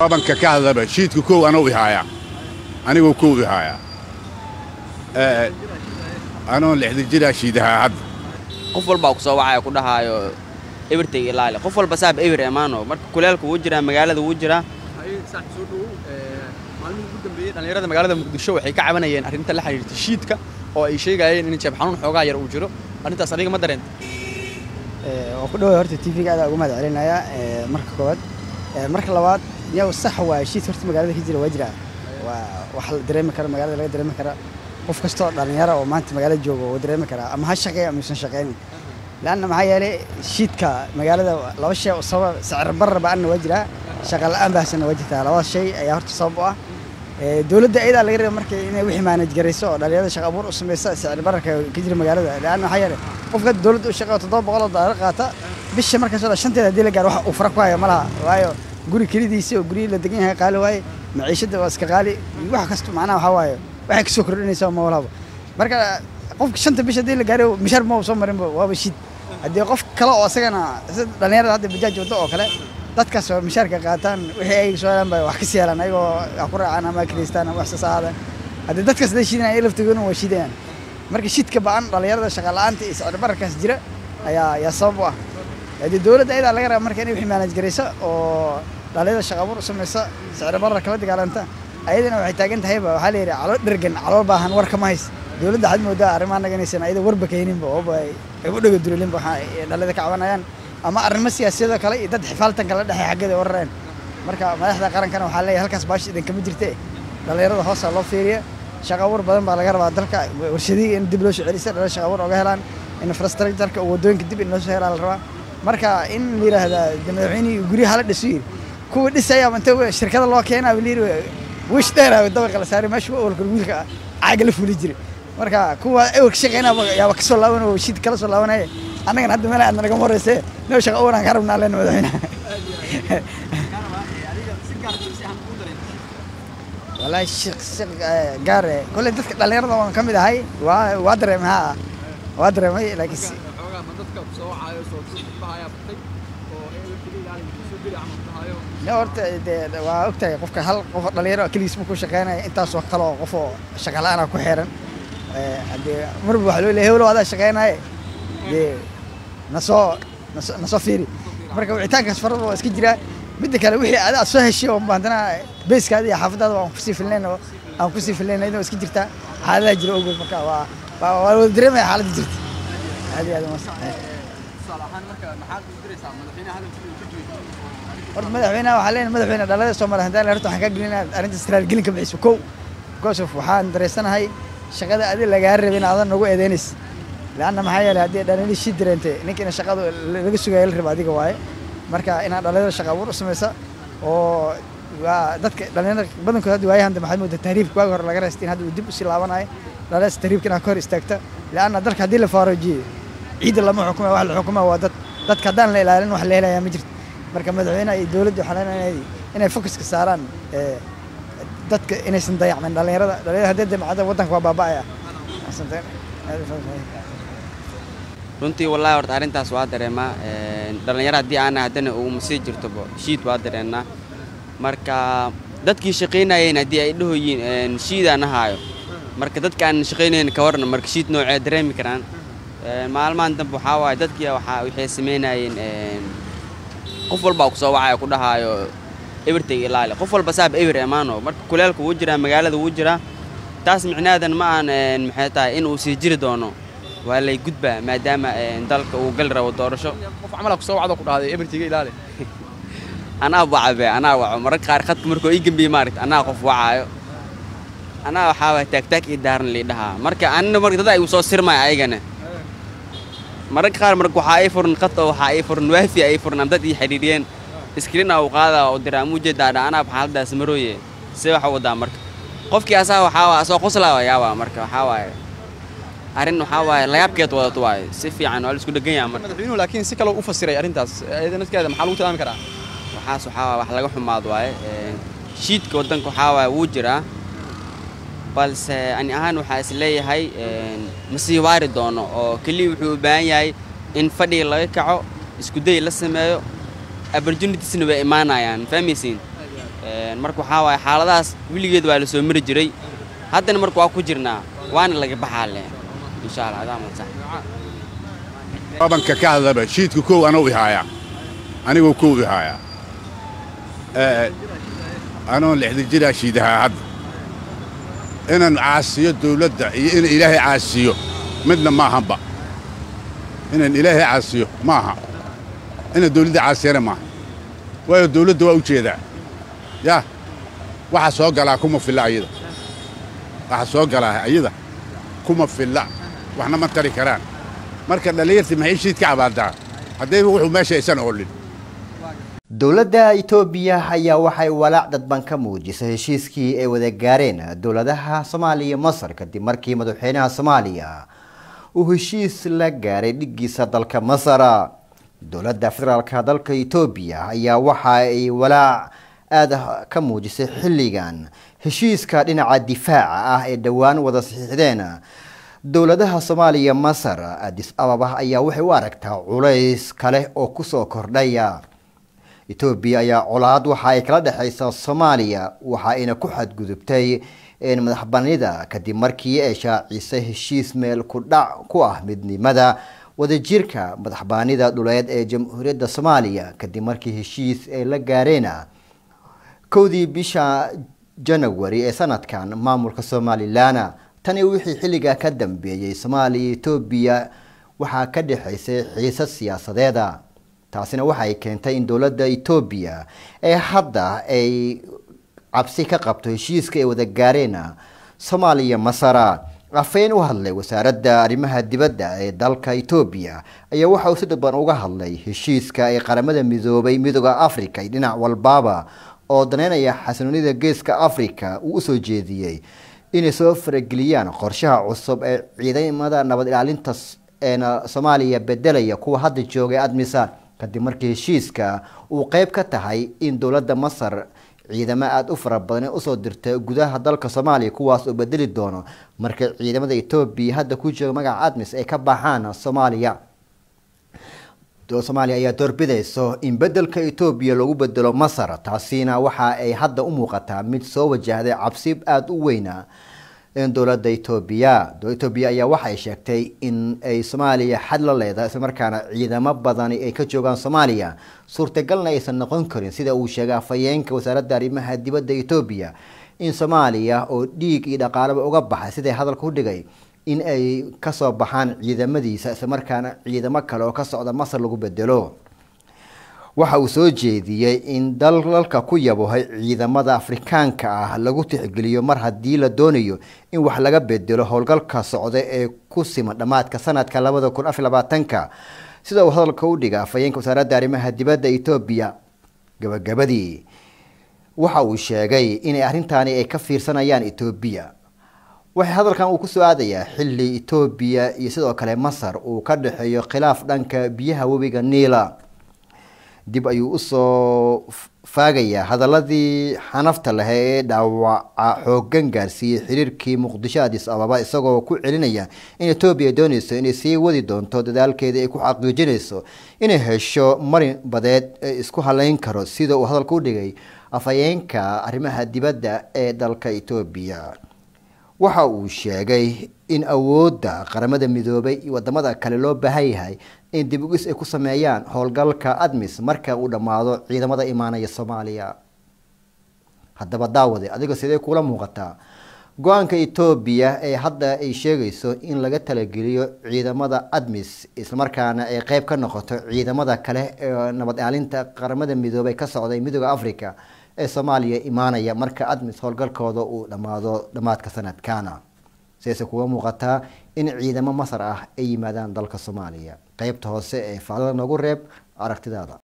abanka ka hadlaba shiidka kow anuu ihaayaa anigoo kow ihaayaa anoon lixda jiraa shiidahaa hadda qof walbaa ku soo wacaya ku dhahaayo ebirtayga ilaali qof walba saab ebir emaano marka kuleelka wuu jiraa magaalada wuu jiraa maalmihii ugu dambeeyey dhallinyarada magaalada muqdisho waxay ka cabanayeen arrinta la xiriirta shiidka oo ay sheegayeen in jeeb xanuun xoogaa yar uu jiro arrintaas adiga ma dareenta waa ku dhawaa horta tv-ga adaa uga mahad celinaya marka koowaad marka labaad yow sax waay shiid horta magaalada ka jira waa jira waa wax la dareemi kara magaalada laga dareemi kara qof kastoo dhallinyara oo maanta magaalada jooga waa dareemi karaa ama ha shaqeeya ama yuusan shaqeynin leanna maxaa yeelay shiidka magaalada laba shay oo sabab sicir barar ba-anna waa jiraa shaqa la-aan baahsanna waa jirtaa labada shay ayaa horta sabab u ah dowladda ayadaa laga raba marka inay wixii maanaj garayso oo dhalinyarada shaqa abuur u samaysa sicir bararka ka jira magaalada leanna maxaa yeelay qofka dowladda u shaqeeyo toddoba boqol oo doolar qaata bisha markaas oo shanteeda haddii la gaaro wax uu fara ku hayo ma laha waayo guri kelidiisi oo gurihii la degan yahay qaali waaye maciishadda waa iska qaali wax kasta macnaha waxaa waaye waxay kasoo kordhinaysaa ma walaba marka qofka shanta bisha haddii la gaaro mishaar ma soo marinba waaba shid haddii qof kale oo isagana sida dhalinyarada hadda bajaaj waddo oo kale dadkaas oo mishaarka qaataan wixii ay soo helaan bay wax ka sii helaan ayagoo wax ku raacaan ama kireystaan ama wax soo saadaan haddii dadkaas haday shiidanayaan ay laftigooduna waa shiidayaan marka shidka ba-an dhalinyarada shaqa la-aanta iyo sicir bararkaas jira ayaa ayaa sabab u ah haddii dowladda ayadaa laga raba marka inay wixii maanaj garaysa oo dhalinyarada shaqa abuur u samaysa sicir barar kala dagaalanta ayadana waxay taagan tahayba waxaa la yidhi calool dhergan calool baahan war kama hays dowladda waxaad moodaa arrimaha naga inaysan ayada warba keeninba ooba ay u dhega dulilinba waxa ay dhalinyarada ka cabanayaan ama arrimo siyaasiyadoo kale iyo dad xifaaltan kala dhexey xaggeeda warareen marka madaxda qarankana waxaa leeyahay halkaas baashi idinkama jirte dhalinyarada hoosa loo fiiriya shaqa abuur badan baa laga rabaa dalka warshadihii in dib loo soo celisa dhalin shaqa abuur oga helaan infrastructureka waddooyinka dib in loo soo helaa la rabaa marka in la yidhaahdaa madaxweynihii guryaha hala dhiso yidhi kuwa dhisayaaba inta shirkada loo keenaa la yidhi wish dheeraa dabaqa la saaray meesha awalka wiilka caaga la fuli jiray marka kuwa awalka shaqeynaa yaaba kasoo laaban oo shid kala soo laabanaya annagana hadda meel aad naga horeyse noo shaqa abuuraan ka rabnaa leen madaxweynaha wallaahi shaq gaar kolley dadka dhallinyarada waan ka mid ahay waa waa dareemay haa waa dareemay laakiin ne horta dee waa ogtahay qofka hal qof dhalinyaro keligiis ma ku shaqeynaya intaasoo kale oo qof oo shaqa la-aana ku xeeran haddee marba waxaa loo leeyahay hewlow adaa shaqeynaaye dee nasoo naso nasoo fiiri marka wicitaankaas farada waa iska jiraa midda kale wixii adaa soo heshay oo haddana beyskaada iyo xaafadaada waan kusii filnayn oo aan kusii filnayn iyadoo iska jirtaa xaaladaha jira ogood marka waa waa waa wada dareemaya xaaladda jirta aad iyo aad horta madaxweynaha waxaa leenahay madaxweyne dhalada Soomaaliya hadaan horta waxaan ka gelinaa arrinta istiraal ka bixiso kow gosof waxaan dareysanahay shaqada adiga lagaa rabay in aadan nagu eedeynis laana maxaa yeelay haddii dhalinyarada shii dareentay ninkiina shaqada laga sugayo la rabo adiga waaye marka inaad dhalinyarada shaqa abuur u samaysa oo waa dadka dhalinyarada badankood hadda waayahan dambe waxaad moodaa tahriibka waagi hore laga reystay in hadda uu dib usii laabanayo dhalinyarada tahriibka inaad ka hor istaagta laana dalka haddii la faarujiyo ciidda lama xukuma wax la xukuma waa dad dadka haddaan la ilaalin wax la helayaa ma jirto marka madaxweynaha iyo dowladda waxaa leenahay inay focuska saaraan dadka inaysan dayacmin dhalinyarada dhalinyarada haddii damacada waddanka waa baaba'aya runtii wallaahi horta arrintaas waa dareemaa dhallinyaro haddii aana haddana uguma sii jirtoba shiid waa dareennaa marka dadkii shaqaynayeen haddii ay dhahoyiin shiidaan ahaayo marka dadka aan shaqaynayn ka warna marka shiid noocee dareemi karaan maalmahan dambe waxaa waaye dadkii waxaa waxay samaynayeen qof walbaa ku soo wacaya ku dhahaayo ebirtayga ilaali qof walba saab ebir emaano marka kuleelka wuu jiraa magaalada wuu jiraa taas micnaadan ma aan maxay tahay in uu sii jiri doono waa lay gudbaa maadaama dalka uu gali rabo doorasho qof camala ku soo wacdo ku dhahday ebirtiga ilaali anaa wacabe anaa waco mararka qaar khadka markuu ii gembiye maaragta anaa qof wacaayo anaa waxaa waay taagtaag ii daaran lii dhahaa marka anina marka dad ay u soo sirmaya ayagana mararka qaar marka waxaa ii furan khad oo waxaa ii furan waafi ay furan dad ii xidhiidhiyeen iskriina uu qaadaa oo diraa muu jeedaa dha anaa xaaladaas marooye see waxa wadaa marka qofkii asaa waxaa waa asoo qoslaa yaabaa marka waxaa waaye arrin waxaa waaye layaabkeed wadato waaye si fiican waa la isku dhegan yaha marka madaxweynuhu laakiin si kale u fasiray arrintaas iyada nafteeda maxaa lagu tilmaami karaa waxaas waxaa waaye wax laga xumaad waaye shiidka waddanka waxaa waaye wuu jiraa balse ani ahaan waxaa is leeyahay ma sii waari doono oo keliya wuxuu u baahan yahay in fadhiga laga kaco iskuday la sameeyo opportunitiesna way imaanayaan fahmaysiin marka waxaa waaye xaaladahaas weligeed waa la soo mari jiray haddana marka waa ku jirnaa waana laga baxaa le insha allah adaa masax babanka ka hadlaba shiidka kow anuu ihaayaa anigoo kow ihaayaa anoon lixda jiraa shiidahaa hadda inaan caasiyo dawladda iyo in ilaahay caasiyo midna maahanba inaan ilaahay caasiyo maaha inaan dawladda caasiyana maaha waayo dawladda waa u jeedaa yaa waxa soo galaa kuma filla ayada waxa soo galaa ayada kuma filla waxna ma tari karaan marka dhallinyartii maxay shiid ka cabaadaa haddayba wuxuu meesha aysan oolin dowladda itoobiya ayaa waxay walaac dadban ka muujisay heshiiskii ay wada gaareen dowladaha soomaaliya iyo masar kadib markii madaxweynaha soomaaliya uu heshiis la gaaray dhigiisa dalka masar dowladda federaalka dalka itoobiya ayaa waxa ay walaac aada ka muujisay xilligan heshiiska dhinaca difaaca ah ee dhowaan wada saxiixdeen dowladaha soomaaliya masar adis ababa ayaa waxay u aragtaa culays kale oo kusoo kordhaya etoobiya ayaa colaad waxa ay kala dhexaysaa soomaaliya waxa ayna ku xadgudubtay madaxbanida kadib markii ay shaacisay heshiis meel ku dhac ku ah midnimada wadajirka madaxbaanida dhuleed ee jamhuuriyadda soomaaliya kadib markii heshiis ay la gaareen kowdii bisha janawari ee sanadkan maamulka somalilan tani wixii xilligaa ka dambeeyey soomaaliya etoobiya waxaa ka dhexaysay xiisad siyaasadeeda taasina waxay keentay in dowladda etoobiya ee hadda ay cabsi ka qabto heshiiska ay wada gaareen soomaaliya masara afeyn u hadlay wasaaradda arrimaha dibadda ee dalka etoobiya ayaa waxa uu si dadban uga hadlay heshiiska ay qaramada midoobay midooda africa iyo dhinac walbaaba oo daneynaya xasiloonida geeska africa uu usoo jeediyey inay soo farageliyaan qorshaha cusub ee ciidamada nabad ilaalinta eena soomaaliya bedelaya kuwa hadda joogay admisa kadib markii heshiiska uu qeyb ka tahay in dowladda masar ciidamo aada u fara badan usoo dirtay gudaha dalka soomaaliya kuwaas oo bedeli doono marka ciidamada etoobiya hadda ku jooga magaca admis ay ka baxaan soomaaliya soomaaliya ayaa doorbidayso in bedelka etoobiya lagu bedelo masar taasina waxa ay hadda u muuqataa mid soo wajahday cabsi aada u weyna dowladda etoobiya dowladda etoobiya ayaa waxay sheegtay in ay soomaaliya xad la leedahay islamarkaana ciidamo badani ay ka joogaan soomaaliya suurtagalna aysan noqon karin sida uu sheegay afhayeenka wasaaradda arrimaha dibadda etoobiya in soomaaliya oo dhiig iyo dhaqaalaba uga baxay siday hadalka u dhigay in ay kasoo baxaan ciidamadiisa islamarkaana ciidamo kale oo ka socda masar lagu bedelo waxa uu soo jeediyey in dalalka ku yabohay ciidamada afrikaanka ah lagu tixgeliyo mar haddii la doonayo in wax laga bedelo howlgalka socda ee ku siman dhammaadka sanadka labada kun afar labaatanka sida uu hadalka u dhiga afhayeenka wasaaradda arrimaha dibadda etoobiya gabagabadii waxa uu sheegay inay arrintaani ay ka fiirsanayaan etoobiya waxay hadalkan uu kusoo aadayaa xilli etoobiya iyo sidoo kale masar uu ka dhexeeyo khilaaf dhanka biyaha webiga niila dib ayuu usoo faagayaa hadaladii xanafta leh ee dhaawaca xoogan gaarsiiyey xiriirkii muqdisho adis ababa isagoo ku celinaya in etoobiya dooneyso inay sii wadi doonto dadaalkeeda ay ku xaqiijinayso inay hesho marin badeed ee isku haleyn karo sida uu hadalka u dhigay afhayeenka arrimaha dibadda ee dalka etoobiya waxa uu sheegay in awoodda qaramada midoobay iyo wadamada kale loo baahan yahay in dib ugis ay ku sameeyaan howlgalka admis marka uu dhammaado ciidamada imaanaya soomaaliya haddaba daawade adiga sidee kula muuqataa go-aanka etoobiya ee hadda ay sheegayso in laga talageliyo ciidamada admis islamarkaana ay qeyb ka noqoto ciidamada kale ee nabad ilaalinta qaramada midoobay ka socday midooda africa ee soomaaliya imaanaya marka admis howlgalkooda uu dhammaado dhammaadka sanadkana sidaase kuga muuqataa in ciidamo masar ah ay yimaadaan dalka soomaaliya qeybta hoose ee faalada noogu reeb aragtidaada